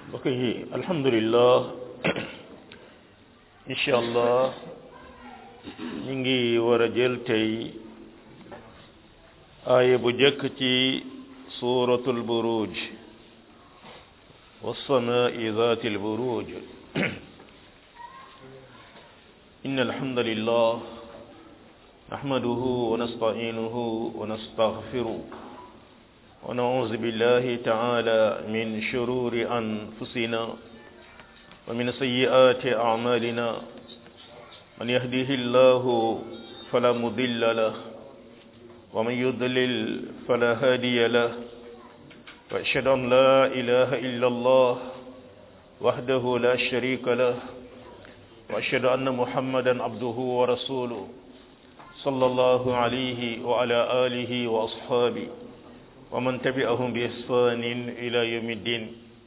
mbokk yi alhamdulillah incha allah ñu ngi war a jël tey aaya bu jëkk ci suratul buruj والسماء ذات البروج إن الحمد لله نحمده ونستعينه ونستغفره ونعوذ بالله تعالى من شرور أنفسنا ومن سيئات أعمالنا من يهده الله فلا مضل له ومن يضلل فلا هادي له وأشهد أن لا إله إلا الله وحده لا شريك له وأشهد أن محمدا عبده ورسوله صلى الله عليه وعلى آله وأصحابه ومن تبعهم بإحسان إلى يوم الدين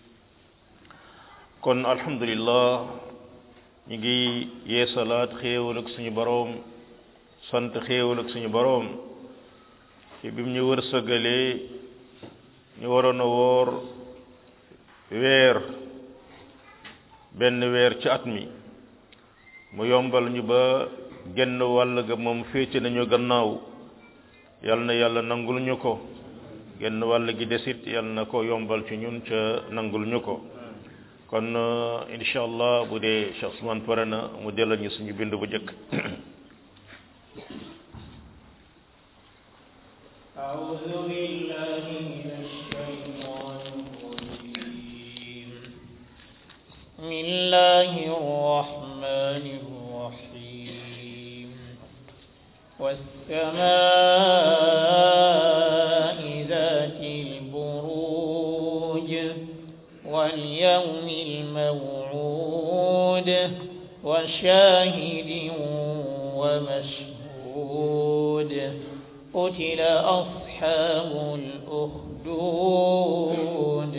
kon alhamdulillah ñu ngi yeesalaat xéewal ak suñu boroom sant xéewal ak suñu boroom ci bi mu ñu wërsëgalee ñu waroon a woor weer benn weer ci at mi mu yombal ñu ba genn wàll ga moom féete nañu gannaaw yal na yàlla nangul ñu ko genn wàll gi desit yal na ko yombal ci ñun ca nangul ñu ko kon incha allah bu dee Cheikh Ousmane pare na mu delloo ñu suñu bind bu njëkk أعوذ بالله من الشيطان الرجيم بسم الله الرحمن الرحيم والسماء ذات البروج واليوم الموعود وشاهد ومشهود قتل أصحاب الأخدود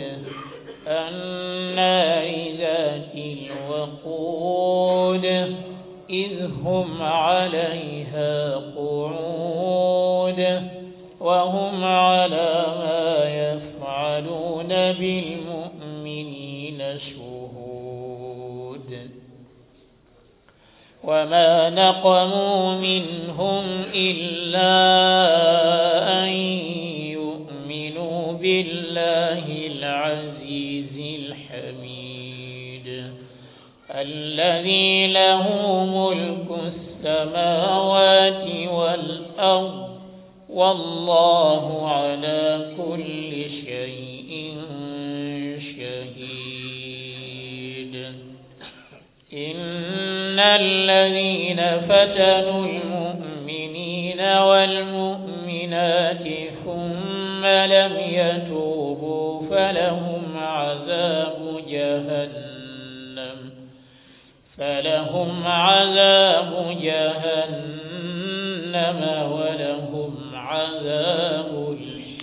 النار ذات الوقود إذ هم عليها قعود وهم على ما يفعلون بالمؤمنين شهود وما نقموا منهم إلا أن يؤمنوا بالله العزيز الحميد الذي له ملك السماوات والأرض والله على كل شيء شهيد إن الذين فتنوا المؤمنين والمؤمنات ثم لم يتوبوا فلهم عذاب جهنم فلهم عذاب جهنم ولهم عذاب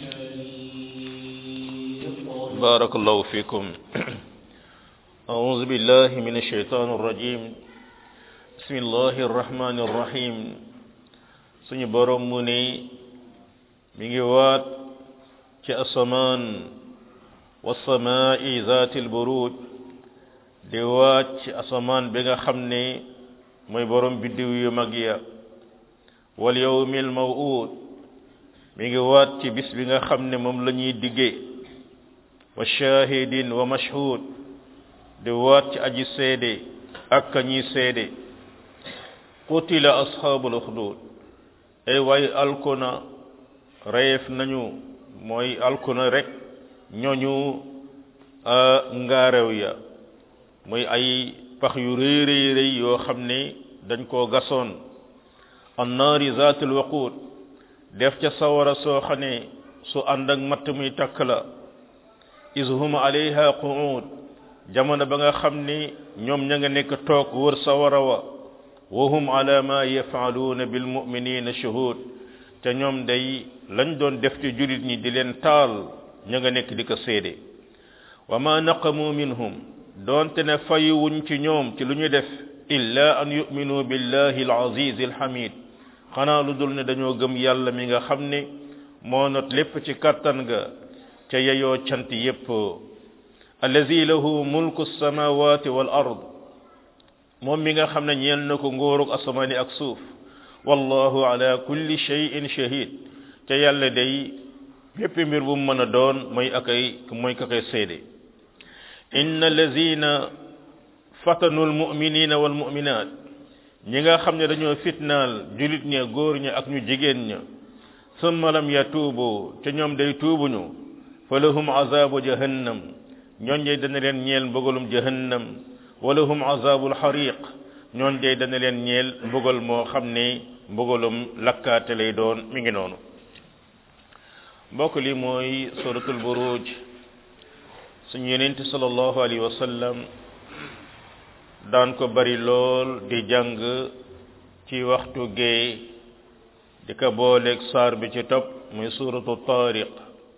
الحريق بارك الله فيكم أعوذ بالله من الشيطان الرجيم بسم الله الرحمن الرحيم suñu borom mu ne mi ngi waat ci asamaan wasamaa'i zaatil buruj di waat ci asamaan bi nga xam ne mooy borom biddiw yu mag ya wal yawmil maw'ud mi ngi waat ci bis bi nga xam ne moom la ñuy diggee wa shahidin wa mashhud di waat ci aji seede ak ka ñuy seede qutila ashabul ukhdud ay waay alkuna reef nañu mooy alkuna rek ñooñu ngaarew ya mooy ay pax yu rëy rëy rëy yoo xam ne dañ koo gasoon annaari zaatul waqud def ca sawara soo xam ne su ànd ak matt muy takk la is hum alayha qu'ud jamono ba nga xam ni ñoom ña nga nekk toog wër sawara wa wa hum ala ma yafaaluuna bil muminina shuhud te ñoom day lañ doon def ci julit ñi di leen taal ña nga nekk di ko séede wa ma naqamu minhum doonte ne fayuwuñ ci ñoom ci lu ñu def illa an yuminu billahi al aziz al hamid xanaa lu dul ne dañoo gëm yàlla mi nga xam ne moo not lépp ci kattan ga ca yeyoo cant yépp allazi lahu mulku samawati wal ard moom mi nga xam ne ñeel na ko nguurug asamaani ak suuf wallahu ala kulli shay'in shahid te yàlla day bépp mbir bu mu mën a doon mooy akay mooy ka koy seede inna allazina fatanu almuminina walmuminat ñi nga xam ne dañoo fitnaal julit ña góor ña ak ñu jigéen ña summa lam yatuubu te ñoom day tuubuñu fa lahum azabu jahannam ñooñ day dana leen ñeel mbugalum jahannam wa lahum azabul xariq ñooñ day dana leen ñeel mbugal moo xam ne mbugalum lakkaate lay doon mi ngi noonu mbokk li mooy suratul buruj suñu yenente sallallahu alayhi wa sallam daan ko bari lool di jàng ci waxtu gee di ko booleeg saar bi ci topp muy suratu tariq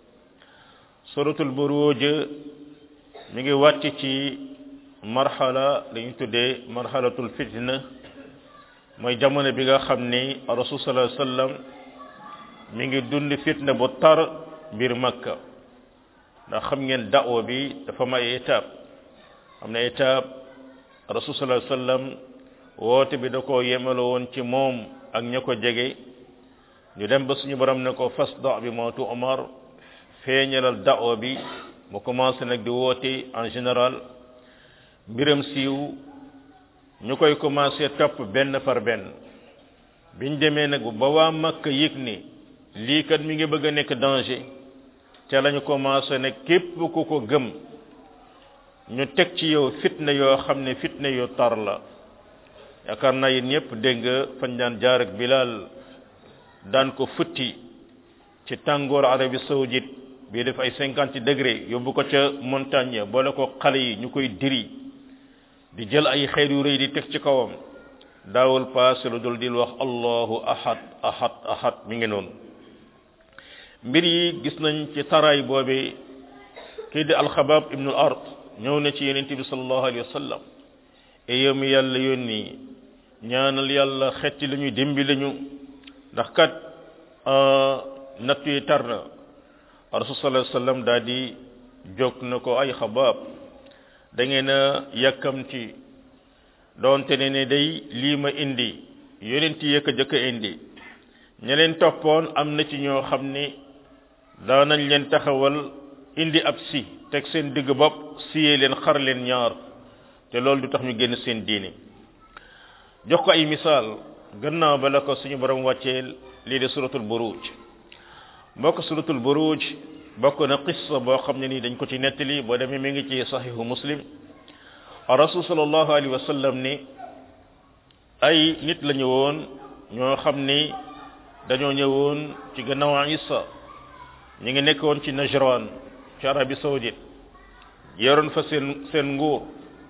suratul buruj mi ngi wàcc ci marxala li ñu tuddee marxalatul fitna mooy jamono bi nga xam ni rasul sallallahu alayhi wa sallam mi ngi dund fitna bu tar biir makka ndax xam ngeen da'wa bi dafa am ay étape am na étape rasul sallallahu alayhi wasallam woote bi da koo yemalo woon ci moom ak ña ko jege ñu dem ba suñu borom ne ko fasda bi moo tu omar feeñalal da'wa bi mu commencé nag di woote en général mbiram siiw ñu koy commencé topp benn par benn biñ demee nag ba waa makka yëg ni lii kat mi ngi bëgg a nekk danger te lañu commencé ne képp ku ko gëm ñu teg ci yow fitna yoo xam ne fitna yu tar la yaakaar naa yéen ñëpp dégg nga fañ daan jaar ak Bilal daan ko futti ci tàngoor Arabie saoudite bii def ay cinquante degré yóbbu ko ca montagne boole ko xale yi ñu koy diri di jël ay xeer yu rëy di teg ci kawam daawul paase lu dul di wax allahu ahad ahad ahad mi ngi noonu mbir yi gis nañ ci taraay boobe kii di alxabaab ibnul ard ñëw na ci yonent bi sallallahu alayhi wa sallam e yow mi yàlla yónni ñaanal yàlla xetti la ñu dimbi lañu ndax kat natt yi tar na rasul sallallahu alayhi wa sallam daal di jóg na ko ay xabaab da ngeen a yàkkamti doonte ne ne day lii ma indi yonent yëkk a jëkk a indi ña leen toppoon am na ci ñoo xam ni daanañ leen taxawal indi ab si teg seen digg bopp siyee leen xar leen ñaar te loolu du tax ñu génn seen diini jox ko ay misaal gannaaw ba la ko suñu borom wàcceel lii de suratul buruj mbokk suratul buruj bokk na qissa boo xam ne nii dañ ko ci nettali boo demee mi ngi ci saxihu muslim rasul sallallahu alayhi wa sallam ni ay nit la ñu woon ñoo xam ni dañoo ñëwoon ci gannaaw isa ñu ngi nekkoon ci najran ci arabie saoudite yoroon fa seen seen nguur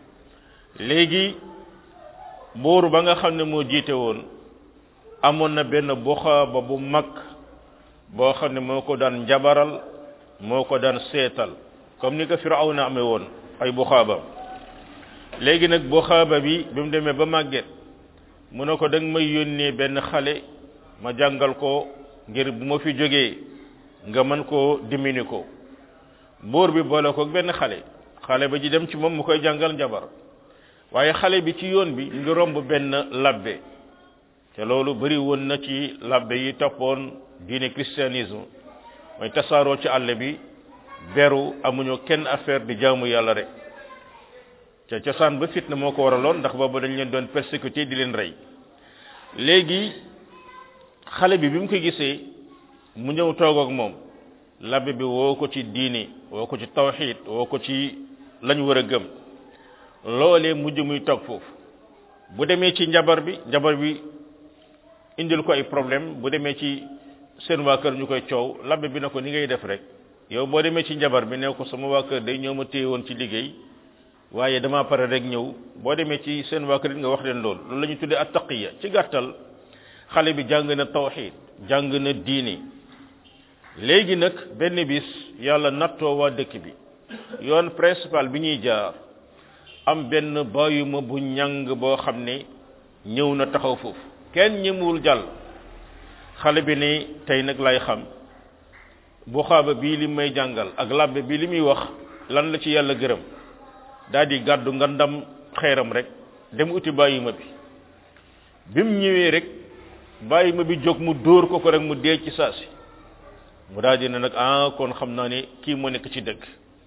léegi buur ba nga xam ne moo jiite woon amoon na benn buxaaba bu mag boo xam ne moo ko daan njabaral moo ko daan seetal comme ni ko firawna amee woon ay buxaaba léegi nag buxaaba bi bi mu demee ba màgget mu ne ko da nga may yónnee benn xale ma jàngal ko ngir bu ma fi jógee nga mën koo dimini ko buur bi boole ko benn xale xale ba ji dem ci moom mu koy jàngal njabar waaye xale bi ci yoon bi ngi romb benn labbe te loolu bari woon na ci labbe yi toppoon diine christianisme mooy tasaaroo ci àll bi beru amuñu kenn affaire di jaamu yàlla rek te cosaan ba fitna moo ko waraloon ndax boobu dañ leen doon persécuté di leen rey léegi xale bi bi mu ko gisee mu ñëw toog ak moom labbe bi woo ko ci diini woo ko ci tawxid woo ko ci lañ war a gëm loolee mujj muy toog foofu bu demee ci njabar bi njabar bi indil ko ay problème bu demee ci seen waa kër ñu koy coow labbe bi na ko ni ngay def rek yow boo demee ci njabar bi ne ko sama waa kër day ñëw ma téye woon ci liggéey waaye dama pare rek ñëw boo demee ci seen waa kër it nga wax leen loolu loolu la ñu tuddee attaqiya ci gàttal xale bi jàng na tawxid jàng na diini léegi nag benn bis yàlla nattoo waa dëkk bi yoon principal bi ñuy jaar am benn bàyyuma bu ñàng boo xam ne ñëw na taxaw foofu kenn ñëmuwul jàll xale bi ne tey nag lay xam bu xaaba bii li may jàngal ak labbe bi li muy wax lan la ci yàlla gërëm daal di gàddu nga ndam xeeram rek dem uti bàyyi ma bi bi mu ñëwee rek bàyyi ma bi jóg mu dóor ko ko rek mu dee ci saasi mu daal di ne nag ah kon xam naa ne kii moo nekk ci dëgg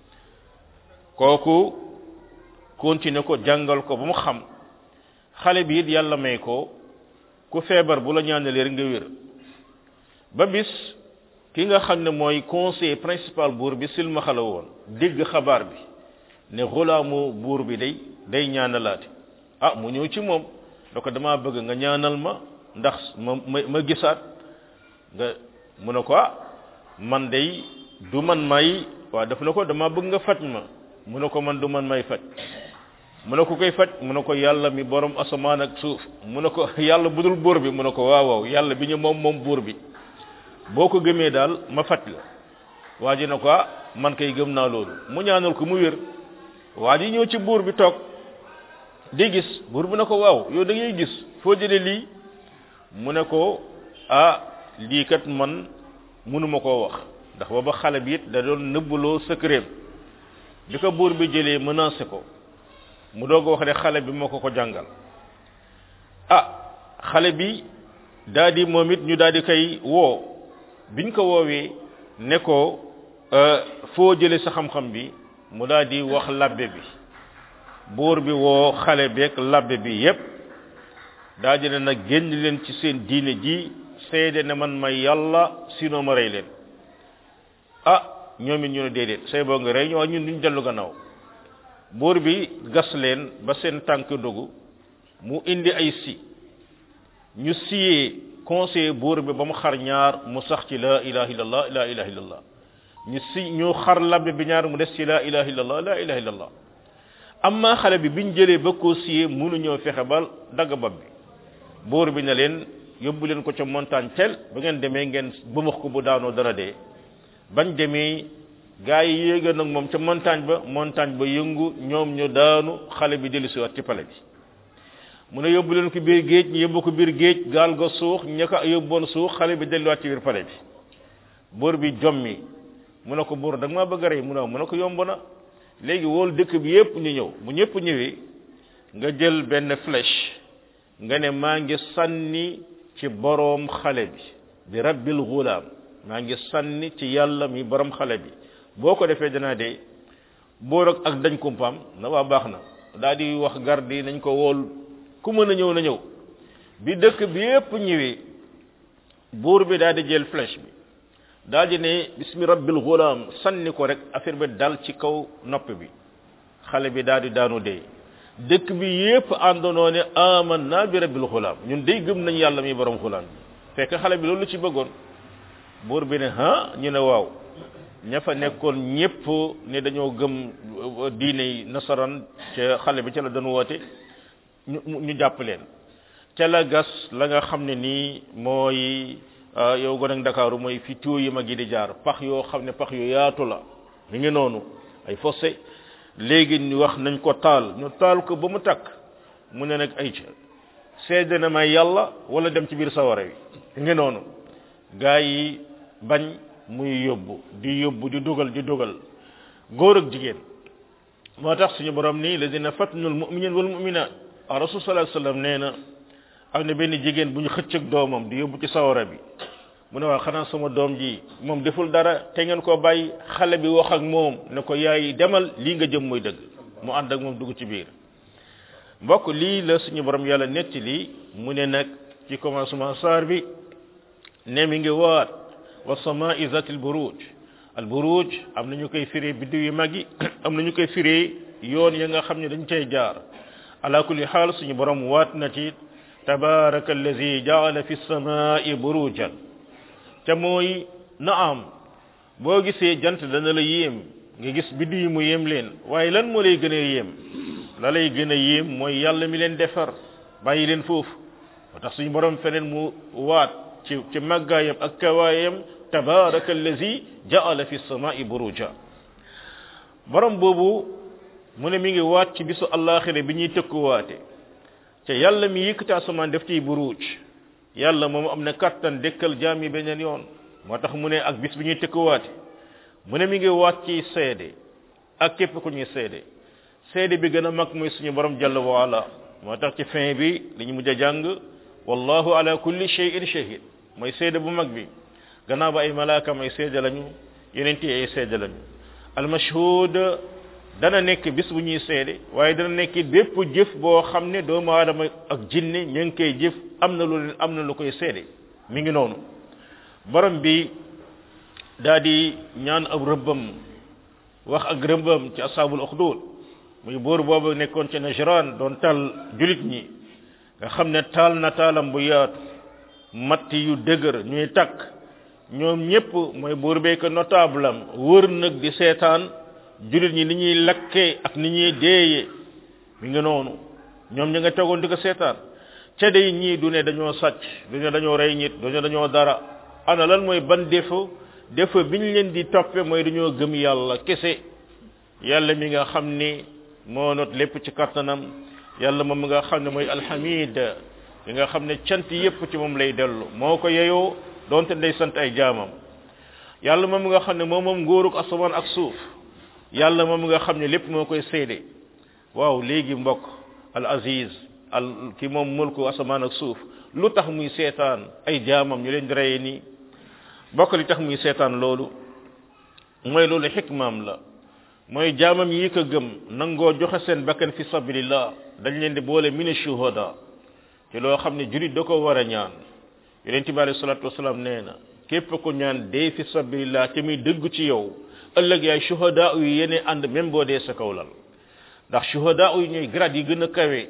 kooku continuer ko jàngal ko ba mu xam xale bi it yàlla may ko ku feebar bu la ñaanalee rek nga wér ba bis ki nga xam ne mooy conseiller principal buur bi silmaxa la woon dégg xabaar bi ne xulaamu buur bi day day ñaanalaate ah mu ñëw ci moom da ko damaa bëgg nga ñaanal ma ndax ma ma ma gisaat nga mu ne ko ah man day du man may waaw daf na ko dama bëgg nga faj ma mu ne ko man du man may faj mu ne ko koy faj mu ne ko yàlla mi borom asamaan ak suuf mu ne ko yàlla budul buur bi mu ne ko waaw waaw yàlla bi ñu moom moom buur bi boo ko gëmee daal ma faj la waa ji ne ko ah man kay gëm naa loolu mu ñaanal ko mu wér waa ji ñëw ci buur bi toog di gis buur bi ne ko waaw yow da ngay gis foo jëlee lii mu ne ko ah lii kat man mënuma koo wax ndax booba xale bi it da doon nëbbuloo secret bi ko buur bi jëlee menacé ko mu doog a wax ne xale bi moo ko ko jàngal ah xale bi daa di moom it ñu daal di koy woo biñ ko woowee ne ko foo jëlee sa xam-xam bi mu daal di wax labbe bi buur bi woo xale beeg labbe bi yépp daa di ne nag génn leen ci seen diine ji seede ne man may yàlla sinon ma rey leen ah ñoom it ñu ne déedéet say boo nga rey ñoo ñun duñ dellu gannaaw buur bi gas leen ba seen tànk dogu mu indi ay si ñu siyee conseiller buur bi ba mu xar ñaar mu sax ci la ilaha illallah la ilaha illallah ñu si ñu xar labbe bi ñaar mu des ci la ilaha illallah la ilaha illallah amma xale bi biñ jëlee ba koo siyee mënuñoo fexe ba dagg bopp bi buur bi ne leen yóbbu leen ko ca montagne tel ba ngeen demee ngeen bëmax ko bu daanoo dana dee bañ demee gaa yi yéega nag moom ca montagne ba montagne ba yëngu ñoom ñu daanu xale bi dellu siwaat ci pale bi mu ne yóbbu leen ko biir géej ñu yóbbu ko biir géej gaal ga suux ña ko yóbboon suux xale bi delluwaat ci biir pale bi buur bi jommi mu ne ko buur da nga maa bëgg a rey mu ne mu ne ko yomb na léegi wool dëkk bi yépp ñu ñëw bu ñëpp ñëwee nga jël benn flèche nga ne maa ngi sànni ci boroom xale bi bi rabbil gulaam maa ngi sànni ci yàlla mi borom xale bi boo ko defee danaa dee boor ak ak dañ kumpaam na waa baax na daal di wax garde yi nañ ko wool ku mën a ñëw na ñëw bi dëkk bi yépp ñëwee buur bi daal di jël flèche bi daal di ne bismi rabbil gulaam sànni ko rek affaire bi dal ci kaw nopp bi xale bi daal di daanu dee dëkk bi yépp àndandoo ne amanna bi rabbil gulaam ñun day gëm nañ yàlla mi borom gulaam bi fekk xale bi loolu ci bëggoon buur bi ne ha ñu ne waaw ña fa nekkoon ñépp ne dañoo gëm diine nasaran ca xale bi ca la doon woote ñu ñu jàpp leen ca la gas la nga xam ne nii mooy yow gone ak Ndakaaru mooy fi tuyau yi mag yi di jaar pax yoo xam ne pax yu yaatu la mi ngi noonu ay fossé léegi ñu wax nañ ko taal ñu taal ko ba mu takk mu ne nag ay ca seede na may yàlla wala dem ci biir sawara wi mi ngi noonu gaa yi bañ muy yóbbu di yóbbu di dugal di dugal góor ak jigéen moo tax suñu borom nii lazina fatnul mu'minin wal mu'minat rasul sallallahu alayhi wasallam nee na am na benn jigéen bu ñu xëcc ak doomam di yóbbu ci sawara bi mu ne waa xanaa sama doom ji moom deful dara te ngeen ko bàyyi xale bi wax ak moom ne ko yaay demal lii nga jëm muy dëgg mu ànd ak moom dugg ci biir mbokk lii la suñu borom yàlla netti lii mu ne nag ci commencement saar bi ne mi ngi waat wa samaa'i zatil buruj al buruj am na ñu koy firee biddiw yu mag yi am na ñu koy firee yoon ya nga xam ne dañ cay jaar ala kulli xaal suñu borom waat na ci tabaraka allazi jaala fi samaa'i burujan te mooy naam boo gisee jant dana la yéem nga gis biddiw yi mu yéem leen waaye lan moo lay gën a yéem la lay gën a yéem mooy yàlla mi leen defar bàyyi leen foofu moo tax suñu borom feneen mu waat ci ci màggaayam ak kawaayam tabaraka allazi jaala fi samaa'i buruja borom boobu mu ne mi ngi waat ci bisu allaxira bi ñuy tëkkuwaate te yàlla mi yëkkati asamaan def ciy buruj yàlla moom am na kattan dëkkal jaam yi beneen yoon moo tax mu ne ak bis bi ñuy tëkkuwaate mu ne mi ngi waat ci seede ak képp ku ñuy seede seede bi gën a mag muy suñu borom jalla wa ala moo tax ci fin bi li ñu mujj a jàng wallahu ala kulli shay'in shahid mooy seede bu mag bi gannaaw ba ay malaaka ay seede lañu yeneen yi ay seede lañu almashhud dana nekk bis bu ñuy seede waaye dana nekk bépp jëf boo xam ne doomu aadama ak jinne ñu ngi koy jëf am na lu leen am na lu koy seede mi ngi noonu borom bi daa di ñaan ab rëbbam wax ak rëbbam ci asaabul uxdud muy buur boobu nekkoon ci Najran doon taal julit ñi nga xam ne taal na taalam bu yaatu matt yu dëgër ñuy takk ñoom ñépp mooy buur bee ko notable am wër nag di seetaan julit ñi ni ñuy lakkee ak ni ñuy deeyee mi ngi noonu ñoom ña nga tegoon di ko seetaan ca day ñii du ne dañoo sàcc du ne dañoo rey nit du ne dañoo dara ana lan mooy ban défaut défaut bi ñu leen di toppe mooy dañoo gëm yàlla kese yàlla mi nga xam ni moo not lépp ci kattanam yàlla moom mi nga xam ne mooy alhamid mi nga xam ne cant yépp ci moom lay dellu moo ko yeyoo donte day sant ay jaamam yàlla moom mi nga xam ne moom moom nguuruk asamaan ak suuf yàlla moom mi nga xam ne lépp moo koy seede waaw léegi mbokk al aziz al ki moom mulku asamaan ak suuf lu tax muy seetaan ay jaamam ñu leen di reye nii bokk li tax muy seetaan loolu mooy loolu xikmaam la mooy jaamam yi ko gëm nangoo joxe seen bakkan fi sabilillah dañ leen di boole mine shuhada ci loo xam ne julit da ko war a ñaan yonente bi alayhi salatu wasalaam nee na képp ko ñaan dee fi sabilillah te muy dëgg ci yow ëllëg yaay shuhada yu yene ànd même boo dee sa kawlal ndax shuhada yu ñooy grade yi gën a kawe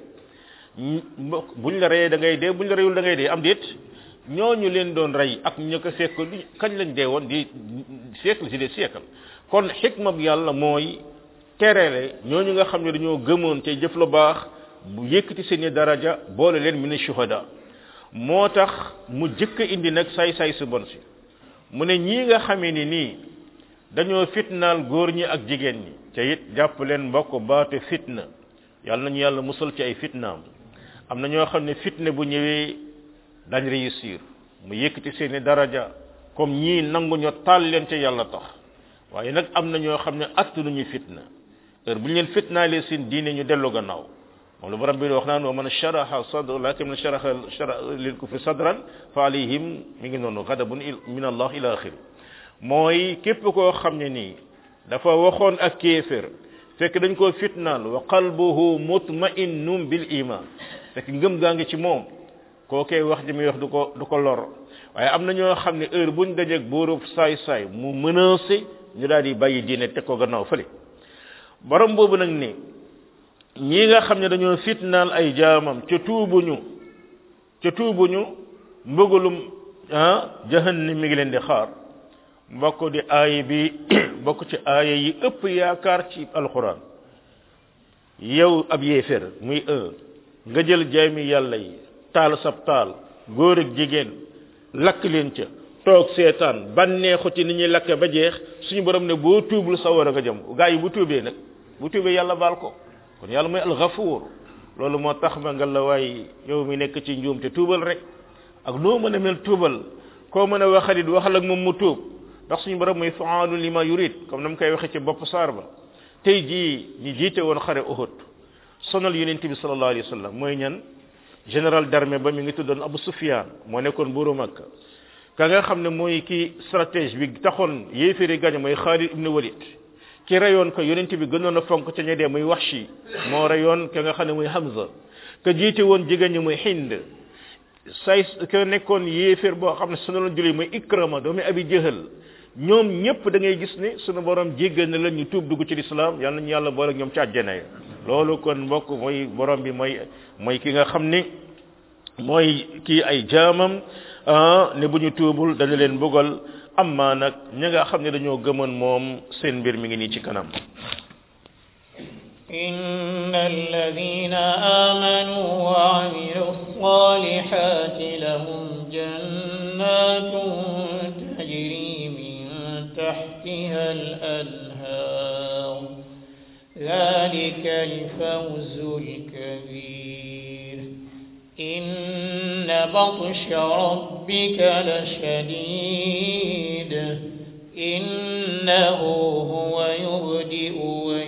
buñ la reyee da ngay dee buñ la reyul da ngay dee am déet ñooñu leen doon rey ak ñu ko fekk kañ lañ dee woon di siècle si des siècle kon xikma bi yàlla mooy terele ñooñu nga xam ne dañoo gëmoon te jëf lu baax bu yëkkati seeni daraja boole leen min shuhada moo tax mu jëkk indi nag say-say su bon si mu ne ñii nga xamee ni nii dañoo fitnaal góor ñi ak jigéen ñi te it jàpp leen mbokk baatu fitna yàlla nañu yàlla musal ci ay fitnaam am na ñoo xam ne fitna bu ñëwee dañ réussir mu yëkkati seeni daraja comme ñii nangu ñoo taal leen ca yàlla tax waaye nag am na ñoo xam ne attanuñu fitna heure bu ñu leen fitnaalee seen diine ñu dellu gannaaw moom lu borom bi wax naan wa man sharaha sadr lakin man sharaha shara lil kufri sadran fa alayhim mi ngi noonu ghadabun min allah ila axiri mooy képp koo xam ne nii dafa waxoon ak kéefér fekk dañ koo fitnaal wa qalbuhu mutma'innun bil iman fekk ngëm gaa ngi ci moom kookee wax ji muy wax du ko du ko lor waaye am na ñoo xam ne heure buñ dajeeg buurub saay saay mu menacé ñu daal di bàyyi diine teg ko gannaaw fële borom boobu nag ni ñi nga xam ne dañoo fitnaal ay jaamam ca tuubuñu ca tuubuñu mbëggalum ah jahannam mi ngi leen di xaar mbokk di aaya bi bokk ci aaya yi ëpp yaakaar ci alquran yow ab yéefér muy un nga jël jaami yàlla yi taal sab taal góor ak jigéen lakk leen ca toog seetaan bànneexu ci ni ñuy lakke ba jeex suñu borom ne boo tuubul sa war a nga jëm gaa yi bu tuubee nag bu tuubee yàlla baal ko kon yàlla mooy alxafuur loolu moo tax ma nga la waay yow mi nekk ci njuum te tuubal rek ak noo mën a mel tuubal koo mën a waxalit waxal ak moom mu tuub ndax suñu borom mooy faalu lima yurid comme na mu koy waxee ci bopp saar ba tey jii ñi jiite woon xare Uhud sonal yonent bi sallallahu alayhi wa sallam mooy ñan général d'armée ba mi ngi tuddoon Abu Sufyan moo nekkoon buuru Makka ka nga xam ne mooy ki stratège bi taxoon yéeféeri gañe mooy Khalid ibn Walid ki rayoon ko yonent bi gënoon a fonk ca ña dee muy Wahshi moo rayoon ka nga xam ne muy Hamza ka jiite woon jigéen ñi muy Hind say ka nekkoon yéeféer boo xam ne sonaloon julli muy Ikrama doomi Abi Jahal ñoom ñëpp da ngay gis ne sunu borom jéggal na leen ñu tuub dugg ci lislaam yàlla nañu yàlla boole ñoom ci àjjana ya loolu kon mbokk mooy borom bi mooy mooy ki nga xam ni mooy kii ay jaamam ne bu ñu tuubul dana leen bëggal amma nag ña nga xam ne dañoo gëmoon moom seen mbir mi ngi nii ci kanam إن الذين آمنوا وعملوا الصالحات لهم جنات تجري من تحتها الأنهار ذلك الفوز الكبير إن بطش ربك لشديد إنه هو يبدئ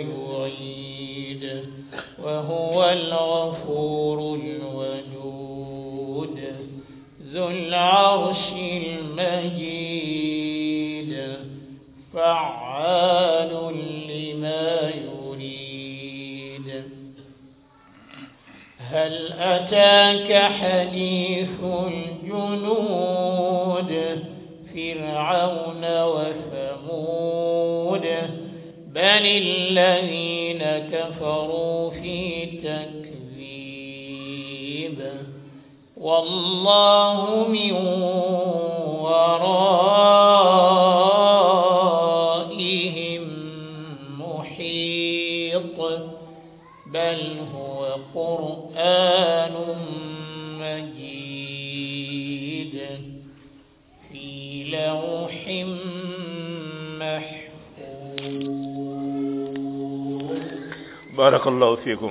وهو الغفور الودود ذو العرش المجيد فعال لما يريد هل أتاك حديث الجنود فرعون وثمود بل الذين كفروا في تكذيب والله من ورائهم محيط بل هو قرآن مجيد في لوح محفوظ barakallahu fikum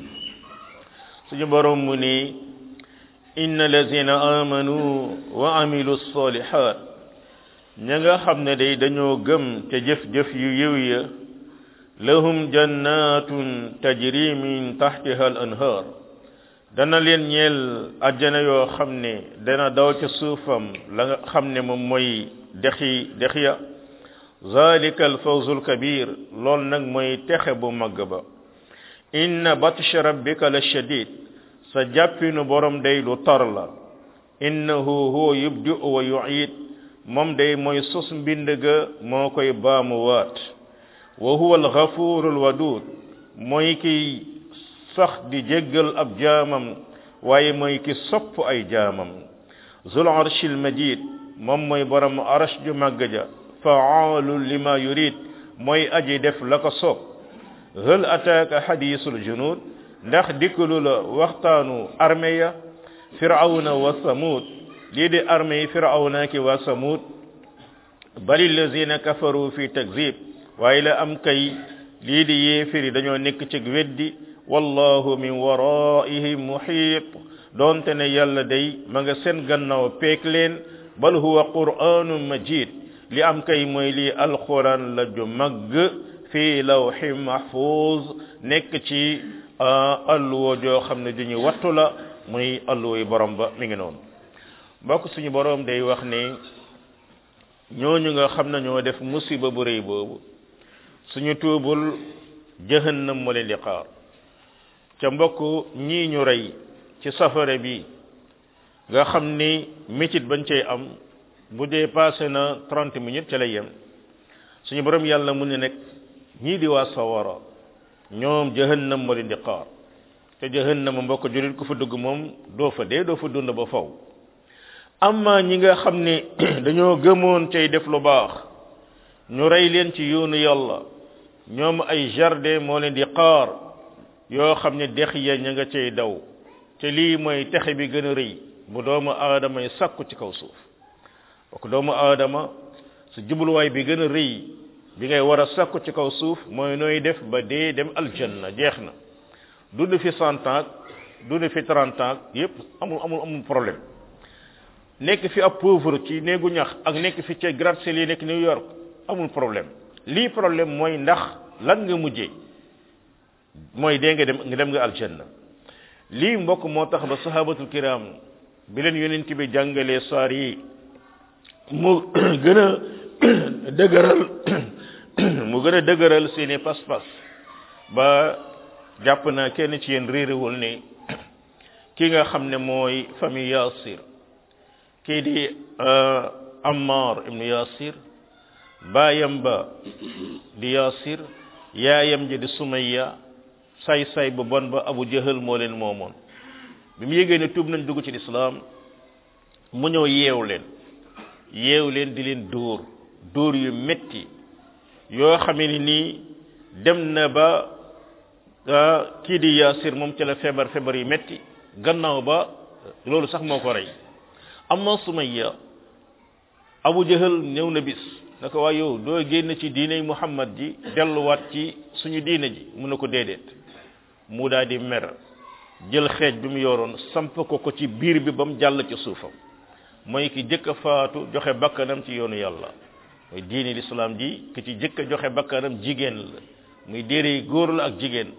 suñu borom mu ni inna lazina amanu wa amilu salihat ña nga xam ne day dañoo gëm te jëf-jëf yu yiw ya lahum jannatun tajri min tahtiha al anhar dana leen ñeel ajjana yoo xam ne dana daw ca suufam la nga xam ne moom mooy dexi dex ya zalika al fawzul kabir lool nag mooy texe bu mag ba inna batsha rabbika la shadid sa jàppinu borom day lu tar la innahu huwa yubdi wa yu'id moom day mooy sos mbind ga moo koy baamu waat wa huwa al-ghafur al-wadud mooy ki sax di jéggal ab jaamam waaye mooy ki sopp ay jaamam zul arshi al-majid moom mooy borom arsh ju màgg ja fa'alu lima yurid mooy aji def la ko soob hal ataaka hadisul junud ndax dikkalu la waxtaanu armée ya firawna wa samud lii di armée yi firawna ki wa samud bali lazina kafaru fi takzib waaye la am kay lii di yéefiri dañoo nekk ci weddi wallahu min waraihim muhit doonte ne yàlla day ma nga seen gannaaw peek leen bal huwa qur'anun majid li am kay mooy lii alquran la ju magg fi lawhi mahfuz nekk ci alluwo joo xam ne duñu wattu la muy alluwo yi borom ba mi ngi noonu mbokk suñu borom day wax ne ñooñu nga xam ne ñoo def musiba bu rëy boobu suñu tuubul jahannam moo leen di xaar ca mbokk ñii ñu rey ci safara bi nga xam ni métit bañ cay am bu dee passé na 30 minutes ca lay yem suñu borom yàlla mu ne nekk ñii di waa sawara ñoom jahannam moo leen di xaar te jahannam mbokk julit ku fa dugg moom doo fa dee doo fa dund ba faw amma ñi nga xam ne dañoo gëmoon cay def lu baax ñu rey leen ci yoonu yàlla ñoom ay jardin moo leen di xaar yoo xam ne dex ya ña nga cay daw te lii mooy texe bi gën a rëy bu doomu aadama yi sakku ci kaw suuf bokk doomu aadama su jubluwaay bi gën a rëy bi ngay war a sakku ci kaw suuf mooy nooy def ba dee dem aljanna jeex na dund fi cent ans dund fi trente ans yépp amul amul amul problème nekk fi ab pauvre ci néegu ñax ak nekk fi ca gratte-ciel yi nekk New York amul problème lii problème mooy ndax lan nga mujjee mooy dee nga dem nga dem nga aljanna lii mbokk moo tax ba sahabatul kiram bi leen yonent bi jàngalee saar yi mu gën a dëgëral mu gën a dëgëral seeni pas-pas ba jàpp naa kenn ci yéen réerewul ne ki nga xam ne mooy famille Yasir kii di Ammar ibnu Yasir baayam ba di Yasir yaayam ji di Sumayya say say bu bon ba Abu Jahal moo leen moomoon bi mu yégee ne tuub nañ dugg ci lislaam mu ñëw yeew leen yeew leen di leen dóor dóor yu metti yoo xamee ni nii dem na ba kii di Yasir moom ci la feebar feebar yu metti gannaaw ba loolu sax moo ko rey amma Sumayya Abu Jahal ñëw na bis na ko waa yow doo génn ci diine Muhammad ji delluwaat ci suñu diine ji mu ne ko déedéet mu daal di mer jël xeej bi mu yoroon samp ko ko ci biir bi ba mu jàll ci suufam mooy ki jëkk a faatu joxe bakkanam ci yoonu yàlla mooy diine lislaam ji ki ci jëkk a joxe bakkanam jigéen la muy déere góor la ak jigéen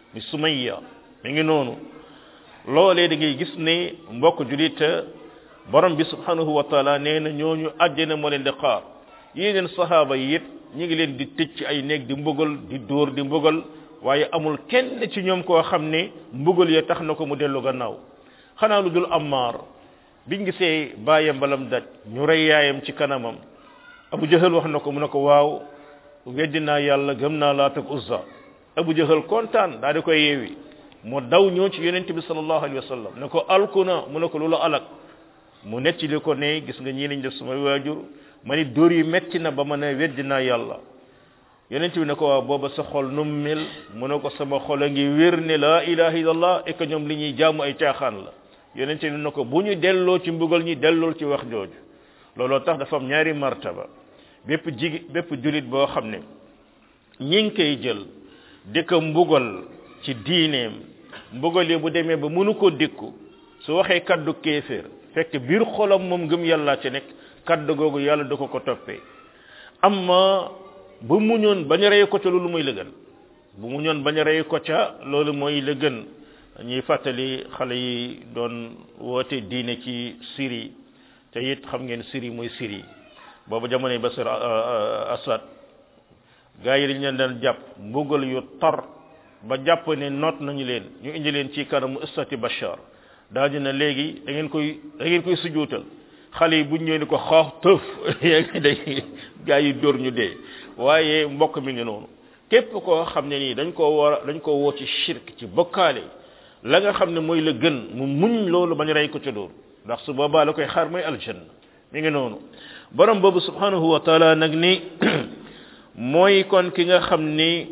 mi sumayya mi ngi noonu loolee da ngay gis ne mbokk julit borom bi subhanahu wa taala nee na ñooñu àjjana moo leen di xaar yeneen sahaaba yi it ñi ngi leen di tëj ci ay néeg di mbugal di dóor di mbugal waaye amul kenn ci ñoom koo xam ne mbugal ya tax na ko mu dellu gannaaw xanaa lu dul ammaar biñ gisee bàyyam balam daj ñu rey yaayam ci kanamam abu jahal wax na ko mu ne ko waaw weddi naa yàlla gëm naa laat ak uzza abu jahal kontaan daa di koy yeewi mu daw ñëw ci yonent bi sallallahu alayhi wa sallam ne ko alku na mu ne ko lu la alak mu nettali ko ne gis nga ñii lañ def sumay waajur ma ni dóor yi metti na ba ma ne weddi naa yàlla yonent bi ne ko waaw booba sa xol nu mel mu ne ko sama xol a ngi wér ne la ilaha illallah et que ñoom li ñuy jaamu ay caaxaan la yonent bi ne ko bu ñu delloo ci mbugal ñi dellool ci wax jooju looloo tax dafa am ñaari martaba bépp jigi bépp julit boo xam ne ñi ngi koy jël di ko mbugal ci diineem mbugal yi bu demee ba mënu ko dékku su waxee kaddu kéeféer fekk biir xolam moom ngëm yàlla ci nekk kaddu googu yàlla da ko ko toppee amma bu muñoon bañ a rey ko ca loolu mooy la gën bu muñoon bañ a rey ko ca loolu mooy la gën ñuy fàttali xale yi doon woote diine ci Syrie te it xam ngeen Syrie mooy Syrie boobu jamonoy Bashar Assad gaa yi dañ leen daan jàpp mbugal yu tar ba jàpp ne noot nañu leen ñu indi leen ci kanamu istati Bashar daa dina léegi da ngeen koy da ngeen koy sujuutal xale yi buñ ñëwee ni ko xoox tëf yeegi day gaa yi dóor ñu dee waaye mbokk mi ngi noonu képp koo xam ne nii dañ koo war dañ koo woo ci shirk ci bokkaale la nga xam ne mooy la gën mu muñ loolu bañ rey ko ca dóor ndax su boobaa la koy xaar mooy aljanna mi ngi noonu borom boobu subhanahu wa taala nag ni mooy kon ki nga xam ni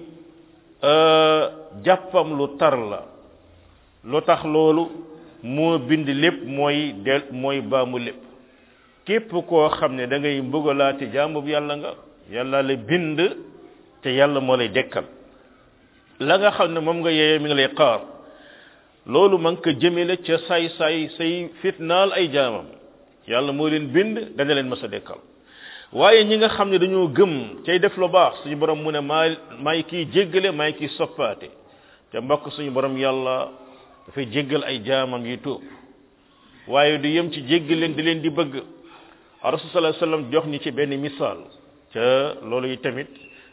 jàppam lu tar la lu tax loolu moo bind lépp mooy del mooy baamu lépp képp koo xam ne da ngay mbugalaate jaamu bi yàlla nga yàlla la bind te yàlla moo lay dekkal la nga xam ne moom nga yeeyee mi ngi lay xaar loolu ma ngi ko jëmele ca say say say fitnaal ay jaamam yàlla moo leen bind dana leen mës a dekkal waaye ñi nga xam ne dañoo gëm cay def lu baax suñu borom mu ne maa maay kiy jéggale maay kiy soppaate te mbokk suñu borom yàlla dafay jéggal ay jaamam yi tuub waaye du yem ci jéggal leen di leen di bëgg rasul sallallahu alayhi wasallam jox ñi ci benn misaal ca loolu yi tamit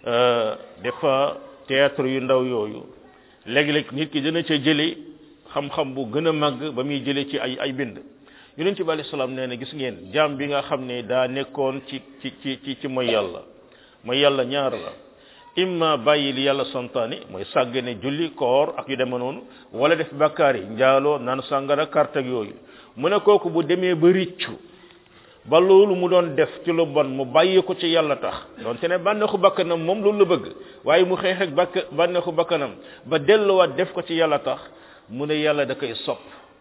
des fois théâtre yu ndaw yooyu léeg-léeg nit ki dina ca jële xam-xam bu gën a màgg ba muy jële ci ay ay bind yonent bi alayhi salaam nee na gis ngeen jaam bi nga xam ne daa nekkoon ci ci ci ci ci mooy yàlla mooy yàlla ñaar la imma bàyyi li yàlla santaane mooy sàggane julli koor ak yu deme noonu wala def bakkaar yi njaaloo naan sàngara carte ak yooyu mu ne kooku bu demee ba riccu ba loolu mu doon def ci lu bon mu bàyyi ko ci yàlla tax donte ne bànneexu bakkanam moom loolu la bëgg waaye mu xeex ak bakk bànneexu bakkanam ba delluwaat def ko ci yàlla tax mu ne yàlla da koy sopp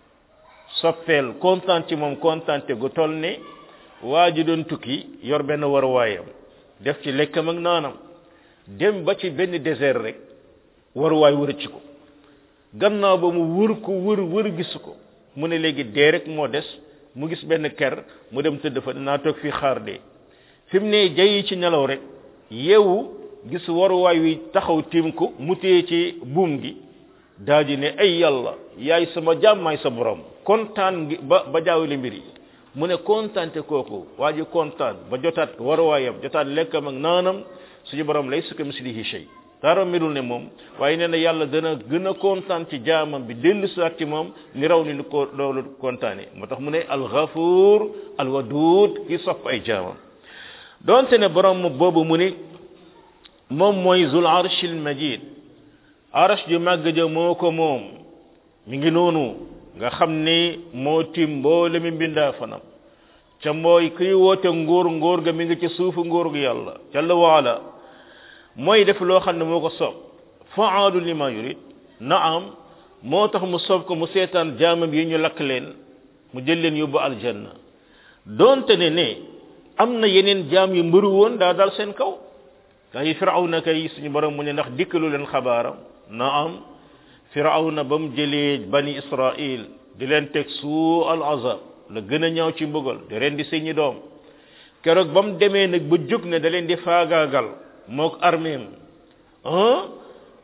soppeel kontaan ci moom kontaante gu toll ne waa ji doon tukki yor benn waruwaayam def ci lekkam ak naanam dem ba ci benn désert rek waruwaay wërëcc ko gannaaw ba mu wër ko wër wër gisu ko mu ne léegi dee rek moo des mu gis benn ker mu dem tëdd fa naa toog fii xaar dee fi mu ne jayi ci nelaw rek yeewu gis waruwaay wi taxaw tiim ko mu téye ci buum gi daa di ne ay yàlla yaay sama jaam maay sa borom kontaan ngi ba ba jaawale mbir yi mu ne kontaante kooku waa ji kontaan ba jotaat waruwaayam jotaat lekkam ak naanam suñu borom lay sukka mislihi shay dara melul ne moom waaye nee na yàlla dana gën a kontaan ci jaamam bi dellu saat ci moom ni raw ni ni ko loolu kontaane moo tax mu ne alxafuur alwadud ki sopp ay jaamam donte ne borom boobu mu ni moom mooy zul arshil majid arsh ju màgg ja moo ko moom mi ngi noonu nga xam ni moo tim mboole mi mbindaa fanam ca mooy kuy woote nguur nguur ga mi ngi ci suufu nguur gu yàlla jalla waala mooy def loo xam ne moo ko soob faalu lima yurid naam moo tax mu soob ko mu seetaan jaamam yi ñu lakk leen mu jël leen yóbbu aljanna donte ne ne am na yeneen jaam yu mbëru woon daa dal seen kaw kay firawna kay suñu borom mu ne ndax dikkalu leen xabaaram naam firawna ba mu jëlee bani israil di leen teg suu al azab la gën a ñaaw ci mbugal di ren di seeni doom keroog ba mu demee nag ba jóg ne da leen di faagaagal mook armeem ah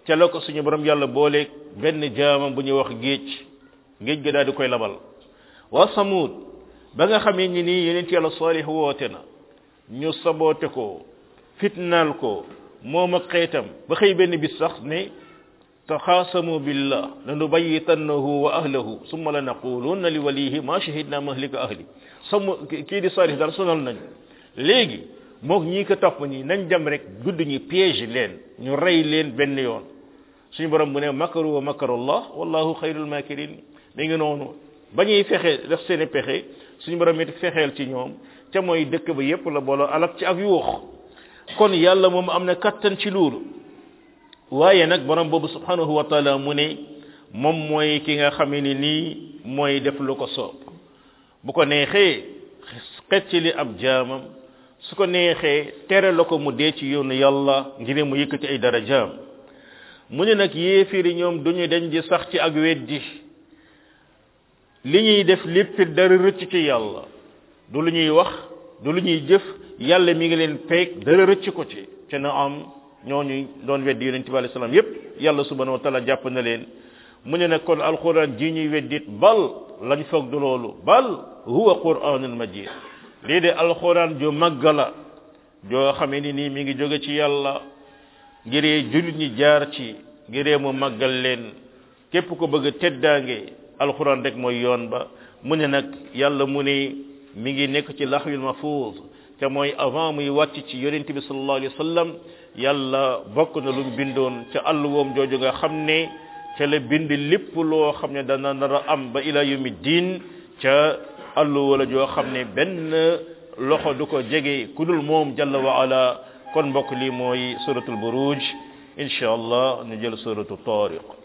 ca la ko suñu borom yàlla booleeg benn jaamam bu ñuy wax géej géej ga daal di koy labal waa samud ba nga xamee ni nii yeneen yàlla saalih woote na ñu saboote ko fitnaal ko moom ak xeetam ba xëy benn bis sax ne taxaasamu billah lanubayitannahu wa ahlahu summa la naqulunna li walihi ma shahidna mahlika ahli samu kii di saalih daal sonal nañu léegi moog ñii ko topp ñi nañ dem rek gudd ñi piège leen ñu rey leen benn yoon suñu borom bu ne makaru wa makarullah wallahu xayrul makirin da nga noonu ba ñuy fexe def seen pexe suñu borom it fexeel ci ñoom ca mooy dëkk ba yépp la booloo alak ci ak yuux kon yàlla moom am na kattan ci loolu waaye nag borom boobu subhanahu wa taala mu ne moom mooy ki nga xamee ni nii mooy def lu ko soob bu ko neexee xecc li ab jaamam su ko neexee tere la ko mu dee ci yoonu yàlla ngir mu yëkkati ay darajaam mu ne nag yéefiri ñoom duñu dañ di sax ci ak weddi li ñuy def lépp dara rëcc ci yàlla du lu ñuy wax du lu ñuy jëf yàlla mi ngi leen peeg dara rëcc ko ci te na am ñooñu doon weddi yonent bi alayhi salaam yépp yàlla subhanahu wa taala jàpp na leen mu ne nag kon alquran ji ñuy weddit bal lañ foog du loolu bal huwa quranul majid lii de alquran ju màgg la joo xamee ni nii mi ngi jóge ci yàlla ngiree jullit ñi jaar ci ngiree mu màggal leen képp ko bëgg teddaange alquran rek mooy yoon ba mu ne nag yàlla mu ne mi ngi nekk ci laxwil mahfuz te mooy avant muy wàcc ci yonent bi sallallahu alayhi wa sallam yàlla bokk na lu mu bindoon ca àll woom jooju nga xam ne ca la bind lépp loo xam ne dana nar a am ba ila yawmi diin ca àll wala joo xam ne benn loxo du ko jege ku dul moom jalla wa ala kon mbokk lii mooy suratul buruj insha allah ñu jël suratu tariq